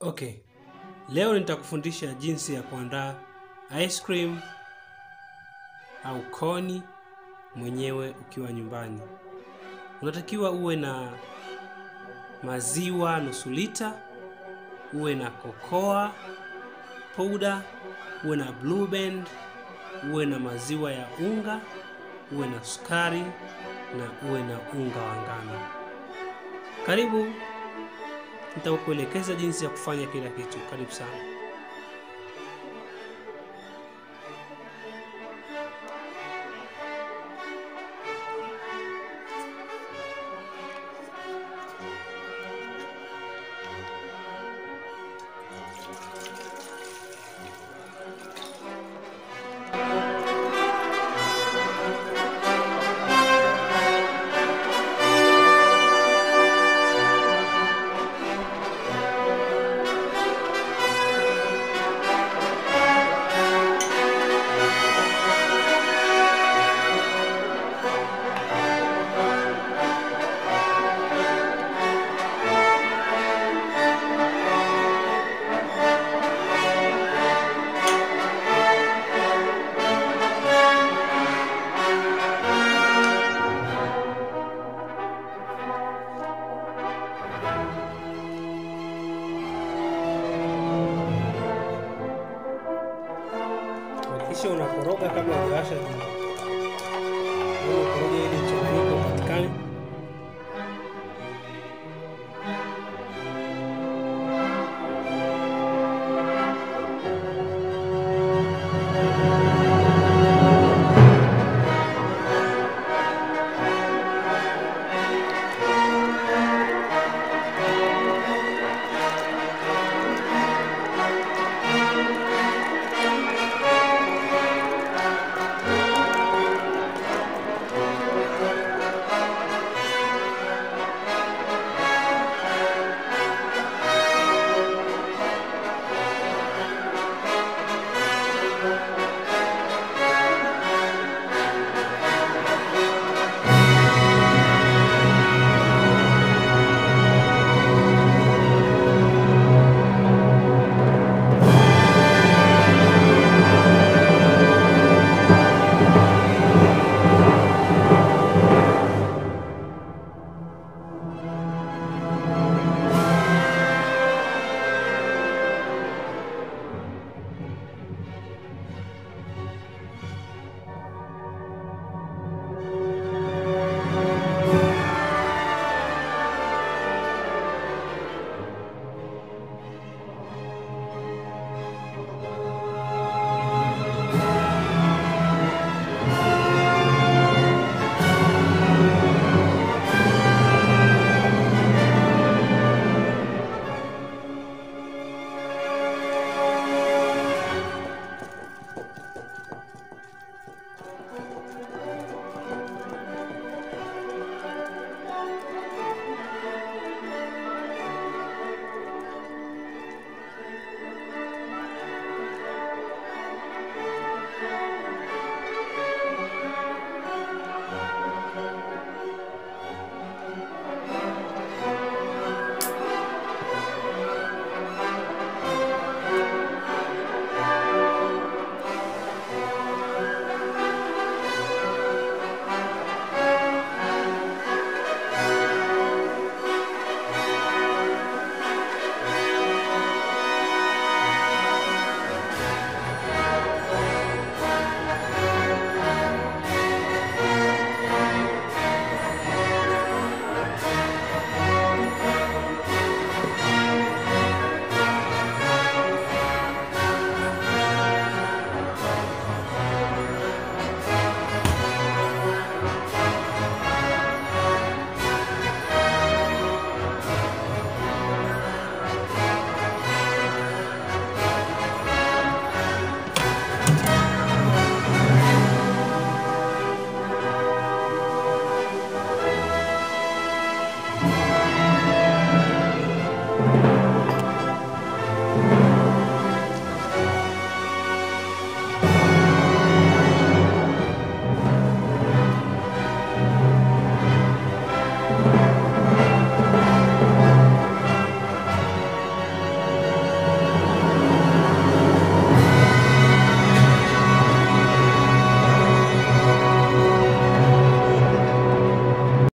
Okay, leo nitakufundisha jinsi ya kuandaa ice cream au koni mwenyewe ukiwa nyumbani. Unatakiwa uwe na maziwa nusu lita, uwe na cocoa powder, uwe na blue band, uwe na maziwa ya unga, uwe na sukari na uwe na unga wa ngano. Karibu, nitakuelekeza jinsi ya kufanya kila kitu. Karibu sana. Hakikisha unakoroga kabla hujawasha jiko. Unakoroga